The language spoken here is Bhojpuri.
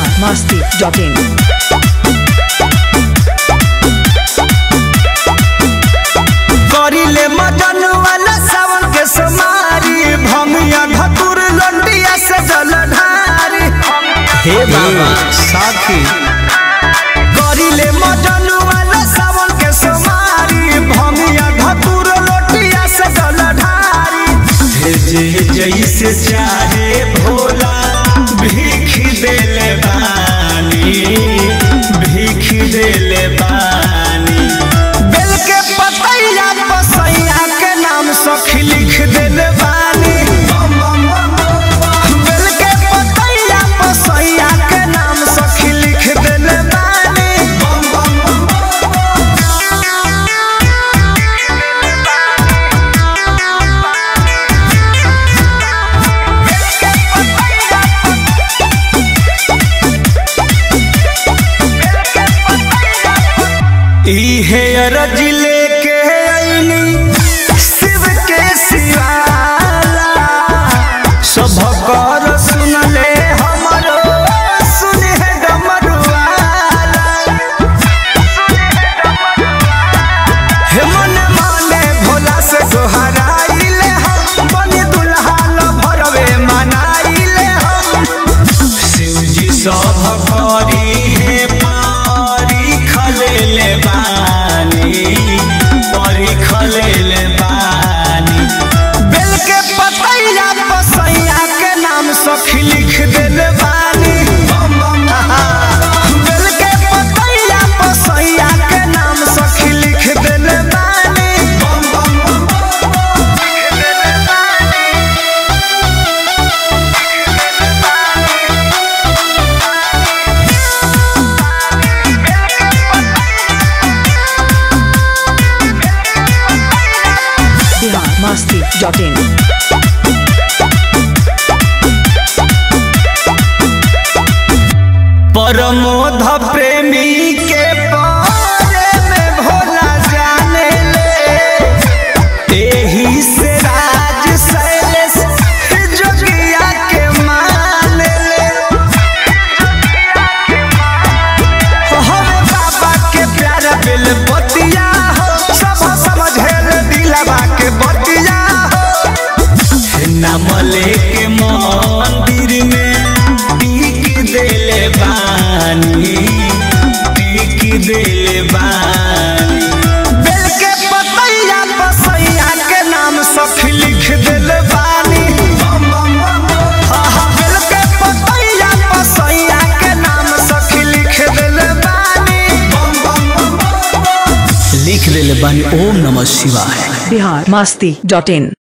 biharmasti.in करिले मदन वाला सावन के समारी भमिया धतुर लंडिया से जल ढारी हे बाबा साथी करिले मदन वाला सावन के समारी भमिया धतुर लंडिया से जल ढारी जे जैसे चाहे भोला भीख देले बानी भीख देले बानी बेल के पतैया पसैया के नाम सखी लिख देले बानी बेल के पतैया पसैया के नाम सखी लिख देले बानी इहे अरज लेके आईनी शिव के सिवाला सब कर सुन ले हमरो सुन है डमरुआला हे मन माने भोला से दोहराइले हम बनी दुल्हा ल भरवे मनाइले हम शिवजी सब करी हे पारी खलेले बानी पारी खलेले बानी बेल के पतैया पसैया के नाम सखी लिख देले बानी बेल के पतैया पसैया के नाम सखी लिख देले बानी biharmasti.in परमोध प्रेमी के बारे में भोला जाने ले एही से राज शैलेश जोगिया के मान ले हरे बाबा के प्यारा बिल बतिया हो सब समझे दिलवा के बतिया हो नाम लेके मंदिर में टीक देले बानी टीक देले बानी बेल के पतैया पसैया के नाम सखी लिख देले बानी हाँ, हाँ, बेल के पतैया पसैया के नाम सखी लिख देले बानी लिख देले बानी ओम नमः शिवाय biharmasti.in